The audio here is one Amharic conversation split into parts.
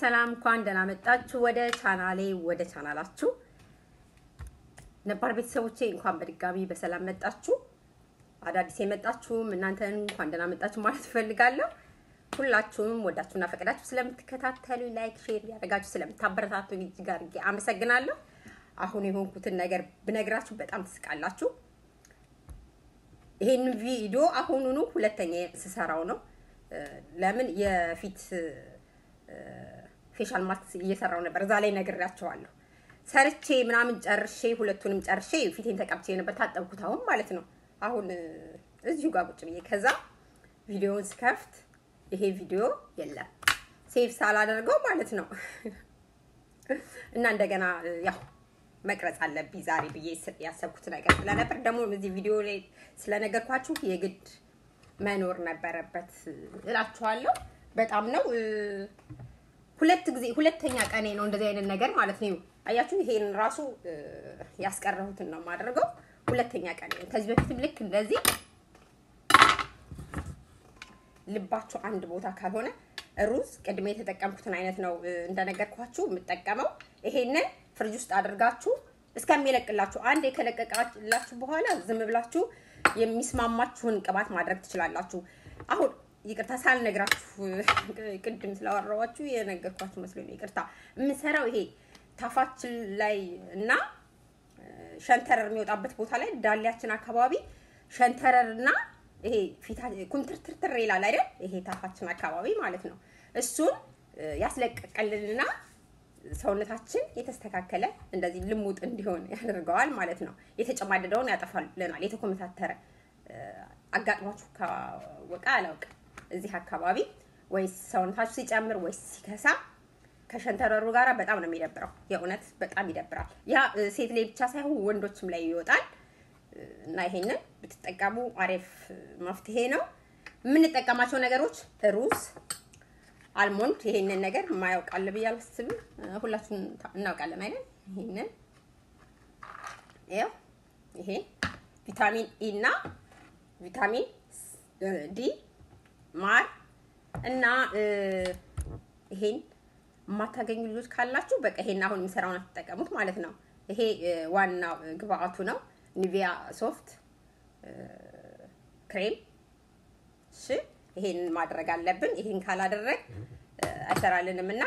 ሰላም፣ እንኳን ደህና መጣችሁ ወደ ቻናሌ ወደ ቻናላችሁ ነባር ቤተሰቦቼ እንኳን በድጋሚ በሰላም መጣችሁ። አዳዲስ የመጣችሁም እናንተን እንኳን ደህና መጣችሁ ማለት እፈልጋለሁ። ሁላችሁም ወዳችሁና ፈቅዳችሁ ስለምትከታተሉ ላይክ፣ ሼር ያደረጋችሁ ስለምታበረታቱ እጅግ አድርጌ አመሰግናለሁ። አሁን የሆንኩትን ነገር ብነግራችሁ በጣም ትስቃላችሁ። ይሄን ቪዲዮ አሁኑኑ ሁለተኛ ስሰራው ነው። ለምን የፊት ፌሻል ማስክ እየሰራው ነበር። እዛ ላይ ነግራቸዋለሁ። ሰርቼ ምናምን ጨርሼ ሁለቱንም ጨርሼ ፊቴን ተቀብቼ ነበር። ታጠብኩት አሁን ማለት ነው። አሁን እዚሁ ጋር ቁጭ ብዬ ከዛ ቪዲዮውን ስከፍት ይሄ ቪዲዮ የለም ሴቭ ሳላደርገው ማለት ነው። እና እንደገና ያው መቅረጽ አለብኝ ዛሬ ብዬ ያሰብኩት ነገር ስለነበር ደግሞ እዚህ ቪዲዮ ላይ ስለነገርኳችሁ የግድ መኖር ነበረበት እላችኋለሁ። በጣም ነው ሁለት ጊዜ ሁለተኛ ቀኔ ነው እንደዚህ አይነት ነገር ማለት ነው። አያችሁ ይሄን ራሱ ያስቀረሁትን ነው የማደርገው። ሁለተኛ ቀኔ ነው። ከዚህ በፊትም ልክ እንደዚህ ልባችሁ አንድ ቦታ ካልሆነ ሩዝ ቅድሜ የተጠቀምኩትን አይነት ነው እንደነገርኳችሁ የምጠቀመው። ይሄንን ፍሪጅ ውስጥ አድርጋችሁ እስከሚለቅላችሁ አንድ የከለቀቃላችሁ በኋላ ዝም ብላችሁ የሚስማማችሁን ቅባት ማድረግ ትችላላችሁ። አሁን ይቅርታ ሳልነግራችሁ ቅድም ስላወራኋችሁ የነገርኳችሁ መስሎኝ ነው። ይቅርታ የምሰራው ይሄ ታፋችን ላይ እና ሸንተረር የሚወጣበት ቦታ ላይ ዳሌያችን አካባቢ ሸንተረር እና ይሄ ፊታ ኩምትርትርትር ይላል አይደል? ይሄ ታፋችን አካባቢ ማለት ነው። እሱን ያስለቀቀልንና ሰውነታችን የተስተካከለ እንደዚህ ልሙጥ እንዲሆን ያደርገዋል ማለት ነው። የተጨማደደውን ያጠፋልናል። የተኮመታተረ አጋጥሟችሁ ካወቀ አላውቅም። እዚህ አካባቢ ወይስ ሰውነታችሁ ሲጨምር ወይስ ሲከሳ ከሸንተረሩ ጋር በጣም ነው የሚደብረው። የእውነት በጣም ይደብራል። ያ ሴት ላይ ብቻ ሳይሆን ወንዶችም ላይ ይወጣል እና ይሄንን ብትጠቀሙ አሪፍ መፍትሄ ነው። የምንጠቀማቸው ነገሮች ሩዝ አልሞንድ ይሄንን ነገር የማያውቃል ብዬ አላስብም። ሁላችሁም እናውቃለን አይደል? ይሄንን ይኸው ይሄ ቪታሚን ኢ እና ቪታሚን ዲ ማር እና ይሄን የማታገኙ ልጆች ካላችሁ በቃ ይሄን አሁን የምሰራውን አትጠቀሙት ማለት ነው። ይሄ ዋናው ግብአቱ ነው። ኒቪያ ሶፍት ክሬም እሺ ይሄን ማድረግ አለብን። ይሄን ካላደረግ አይሰራልንም እና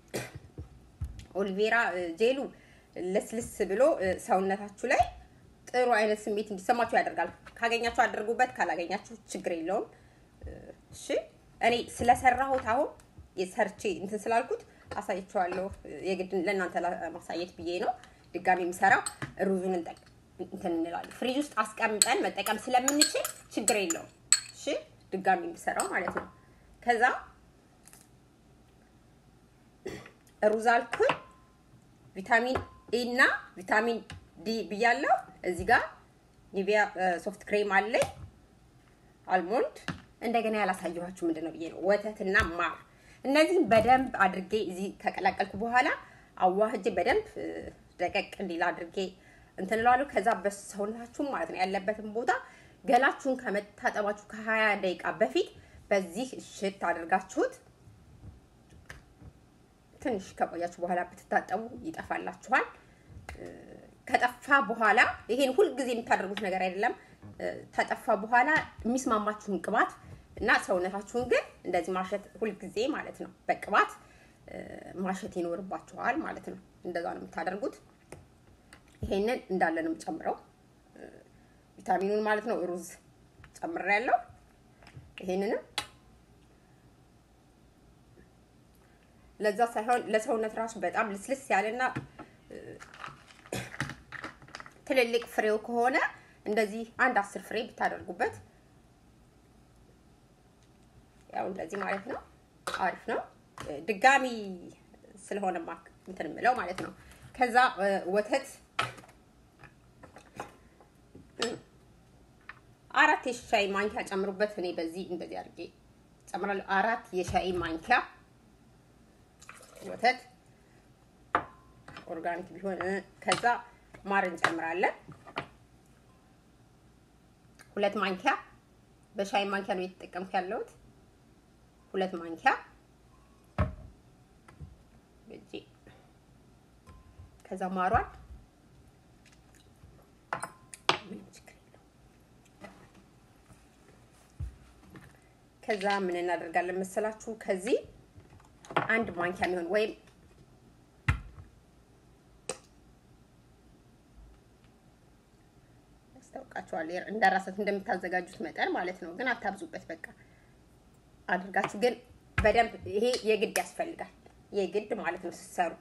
ኦሊቬራ ጄሉ ለስልስ ብሎ ሰውነታችሁ ላይ ጥሩ አይነት ስሜት እንዲሰማችሁ ያደርጋል። ካገኛችሁ አድርጉበት፣ ካላገኛችሁ ችግር የለውም። እሺ እኔ ስለሰራሁት አሁን የሰርቼ እንትን ስላልኩት አሳያችኋለሁ። የግድ ለእናንተ ለማሳየት ብዬ ነው ድጋሚ የምሰራው። ሩዙን እንትን እንላለን ፍሪጅ ውስጥ አስቀምጠን መጠቀም ስለምንችል ችግር የለውም። እሺ ድጋሚ የምሰራው ማለት ነው። ከዛ ሩዝ አልኩኝ፣ ቪታሚን ኤ እና ቪታሚን ዲ ብያለሁ። እዚህ ጋር ኒቪያ ሶፍት ክሬም አለኝ፣ አልሞንድ እንደገና ያላሳየኋችሁ ምንድን ነው ብዬ ነው ወተትና ማር። እነዚህም በደንብ አድርጌ እዚህ ከቀላቀልኩ በኋላ አዋህጄ በደንብ ደቀቅ እንዲል አድርጌ እንትን እለዋለሁ። ከዛ በሰውነታችሁ ማለት ነው ያለበትን ቦታ ገላችሁን ከመታጠባችሁ ከሀያ ደቂቃ በፊት በዚህ እሽት አድርጋችሁት ትንሽ ከቆያችሁ በኋላ ብትታጠቡ ይጠፋላችኋል። ከጠፋ በኋላ ይሄን ሁልጊዜ የምታደርጉት ነገር አይደለም። ከጠፋ በኋላ የሚስማማችሁን ቅባት እና ሰውነታችሁን ግን እንደዚህ ማሸት ሁልጊዜ ማለት ነው በቅባት ማሸት ይኖርባችኋል ማለት ነው። እንደዛ ነው የምታደርጉት። ይሄንን እንዳለ ነው የምጨምረው ቪታሚኑን ማለት ነው። ሩዝ ጨምሬያለሁ። ይሄንንም ለዛ ሳይሆን ለሰውነት ራሱ በጣም ልስልስ ያለና ትልልቅ ፍሬው ከሆነ እንደዚህ አንድ አስር ፍሬ ብታደርጉበት ያው እንደዚህ ማለት ነው። አሪፍ ነው። ድጋሚ ስለሆነ ማክ እንትን የምለው ማለት ነው። ከዛ ወተት አራት የሻይ ማንኪያ ጨምሩበት። እኔ በዚህ እንደዚህ አድርጌ ጨምራለሁ። አራት የሻይ ማንኪያ ወተት ኦርጋኒክ ቢሆን ከዛ ማር እንጨምራለን። ሁለት ማንኪያ በሻይ ማንኪያ ነው የተጠቀምኩ ያለሁት። ሁለት ማንኪያ ከዛ ማሯን ከዛ ምን እናደርጋለን መሰላችሁ? ከዚህ አንድ ማንኪያ የሚሆን ወይም ያስታውቃችኋል እንደራሳት እንደምታዘጋጁት መጠን ማለት ነው። ግን አታብዙበት። በቃ አድርጋችሁ ግን በደንብ ይሄ የግድ ያስፈልጋል። የግድ ማለት ነው ስትሰሩ።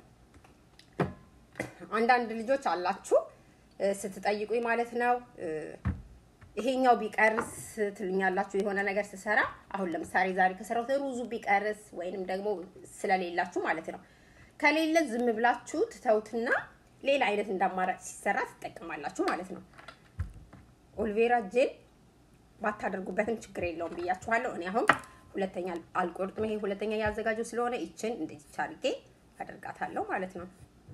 አንዳንድ ልጆች አላችሁ ስትጠይቁኝ ማለት ነው ይሄኛው ቢቀርስ ትሉኛላችሁ። የሆነ ነገር ስሰራ አሁን ለምሳሌ ዛሬ ከሰራሁት ሩዙ ቢቀርስ ወይንም ደግሞ ስለሌላችሁ ማለት ነው። ከሌለ ዝም ብላችሁ ትተውትና ሌላ አይነት እንዳማራጭ ሲሰራ ትጠቀማላችሁ ማለት ነው። ኦልቬራ ጄል ባታደርጉበትም ችግር የለውም ብያችኋለሁ። እኔ አሁን ሁለተኛ አልቆርጥም። ይሄ ሁለተኛ ያዘጋጀው ስለሆነ ይችን እንደዚህ አድርጌ አደርጋታለሁ ማለት ነው።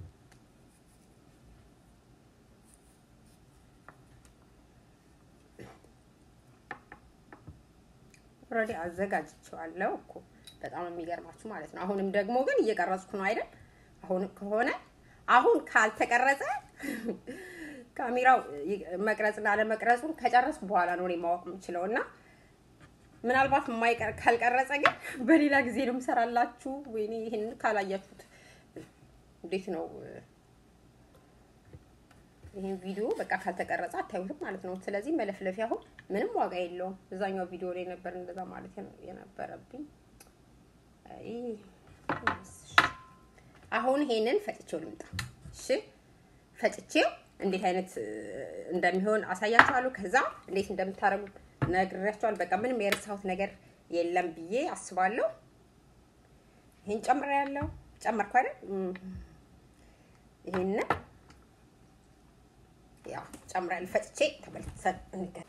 ኦልሬዲ አዘጋጅቼዋለሁ እኮ በጣም የሚገርማችሁ ማለት ነው። አሁንም ደግሞ ግን እየቀረጽኩ ነው አይደል? አሁን ከሆነ አሁን ካልተቀረጸ ካሜራው መቅረጽና አለመቅረጹን ከጨረስኩ በኋላ ነው እኔ ማወቅ የምችለው እና ምናልባት የማይቀር ካልቀረጸ ግን በሌላ ጊዜ ነው የምሰራላችሁ። ወይኔ ይህን ካላያችሁት እንዴት ነው ይህን ቪዲዮ በቃ ካልተቀረጸ አታዩትም ማለት ነው። ስለዚህ መለፍለፊያ አሁን ምንም ዋጋ የለውም። እዛኛው ቪዲዮ ላይ ነበር እንደዛ ማለት የነበረብኝ። አሁን ይሄንን ፈጭቼው ልምጣ። እሺ ፈጭቼው እንዴት አይነት እንደሚሆን አሳያችኋለሁ። ከዛ እንዴት እንደምታረጉ ነግሬያችኋለሁ። በቃ ምንም የረሳሁት ነገር የለም ብዬ አስባለሁ። ይሄን ጨምሬያለሁ። ጨመርኩ አይደል? ይሄን ያው ጨምሬያለሁ። ፈጭቼ ተመልሰን እንገናኝ።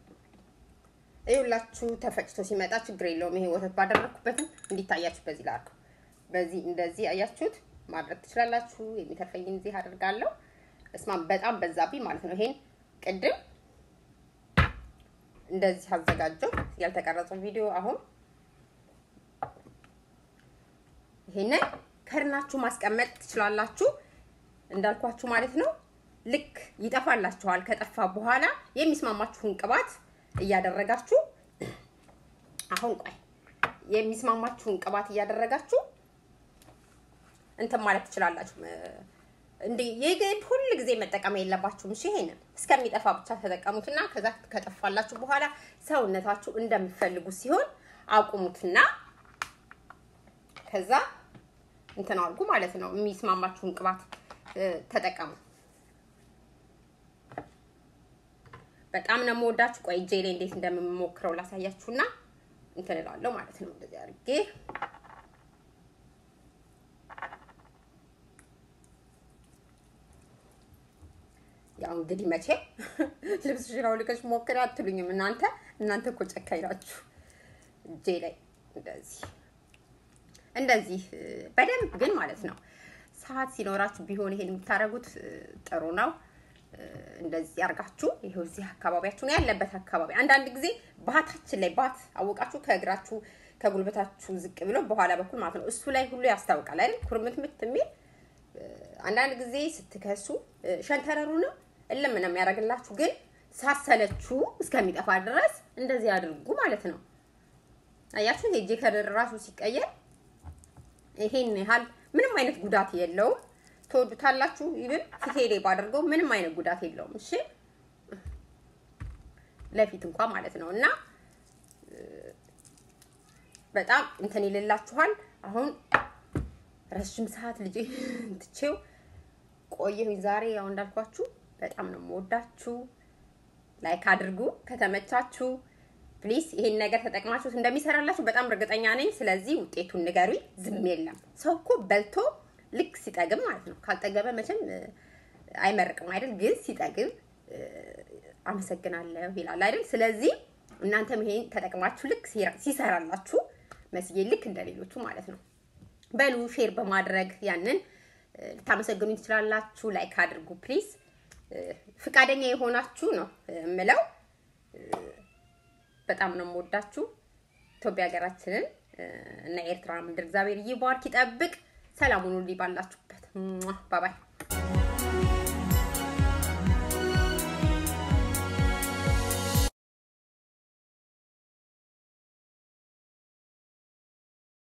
ይኸውላችሁ ተፈጭቶ ሲመጣ ችግር የለውም። ይሄ ወተት ባደረኩበትም እንዲታያችሁ በዚህ ላድርገው። በዚህ እንደዚህ አያችሁት ማድረግ ትችላላችሁ። የሚተርፈኝን እዚህ አደርጋለሁ። እስማ በጣም በዛብኝ ማለት ነው። ይሄን ቅድም እንደዚህ አዘጋጀው ያልተቀረጸው ቪዲዮ አሁን ይሄንን ከድናችሁ ማስቀመጥ ትችላላችሁ። እንዳልኳችሁ ማለት ነው። ልክ ይጠፋላችኋል። ከጠፋ በኋላ የሚስማማችሁን ቅባት እያደረጋችሁ አሁን ቆይ የሚስማማችሁን ቅባት እያደረጋችሁ እንትን ማለት ትችላላችሁ። እንዴ የግድ ሁል ጊዜ መጠቀም የለባችሁም። እሺ ይሄንን እስከሚጠፋ ብቻ ተጠቀሙትና ከዛ ከጠፋላችሁ በኋላ ሰውነታችሁ እንደምትፈልጉት ሲሆን አቁሙትና ከዛ እንትን አድርጉ ማለት ነው። የሚስማማችሁን ቅባት ተጠቀሙ። በጣም ነው የምወዳችሁ። ቆይ እጄ ላይ እንዴት እንደምሞክረው ላሳያችሁና እንትን እላለሁ ማለት ነው። እንደዚህ አድርጌ ያው እንግዲህ መቼ ልብስሽን አውልቀሽ ሞክሪ አትሉኝም እናንተ እናንተ እኮ ጨካኝ ናችሁ። እጄ ላይ እንደዚህ እንደዚህ በደንብ ግን ማለት ነው ሰዓት ሲኖራችሁ ቢሆን ይሄን የምታደርጉት ጥሩ ነው። እንደዚህ አርጋችሁ ይሄው እዚህ አካባቢያችሁ ነው ያለበት አካባቢ። አንዳንድ ጊዜ ባታችን ላይ ባት አወቃችሁ ከእግራችሁ ከጉልበታችሁ ዝቅ ብሎ በኋላ በኩል ማለት ነው እሱ ላይ ሁሉ ያስታውቃል አይደል? ኩርምትምት የሚል አንዳንድ ጊዜ ስትከሱ ሸንተረሩንም እልም ነው የሚያደርግላችሁ። ግን ሳሰለችሁ እስከሚጠፋ ድረስ እንደዚህ አድርጉ ማለት ነው። አያችሁ የእጄ ከለር ራሱ ሲቀየር ይሄን ያህል ምንም አይነት ጉዳት የለውም። ትወዱታላችሁ። ይብን ፊቴ ላይ ባደርገው ምንም አይነት ጉዳት የለውም። እሺ ለፊት እንኳን ማለት ነው እና በጣም እንትን ይልላችኋል። አሁን ረዥም ሰዓት ልጄ ትቼው ቆየሁኝ። ዛሬ ያው እንዳልኳችሁ በጣም ነው የምወዳችሁ። ላይክ አድርጉ ከተመቻችሁ ፕሊስ። ይሄን ነገር ተጠቅማችሁት እንደሚሰራላችሁ በጣም እርግጠኛ ነኝ። ስለዚህ ውጤቱን ንገሩኝ። ዝም የለም ሰው እኮ በልቶ ልክ ሲጠግብ ማለት ነው። ካልጠገበ መቼም አይመርቅም አይደል? ግን ሲጠግብ አመሰግናለሁ ይላል አይደል? ስለዚህ እናንተም ይሄን ተጠቅማችሁ ልክ ሲሰራላችሁ መስዬ ልክ እንደሌሎቹ ማለት ነው በሉ ሼር በማድረግ ያንን ልታመሰግኑ ትችላላችሁ። ላይክ አድርጉ ፕሊዝ። ፍቃደኛ የሆናችሁ ነው የምለው። በጣም ነው የምወዳችሁ። ኢትዮጵያ ሀገራችንን እና ኤርትራ ምድር እግዚአብሔር ይባርክ ይጠብቅ። ሰላሙን ሁሉ ባላችሁበት ባባይ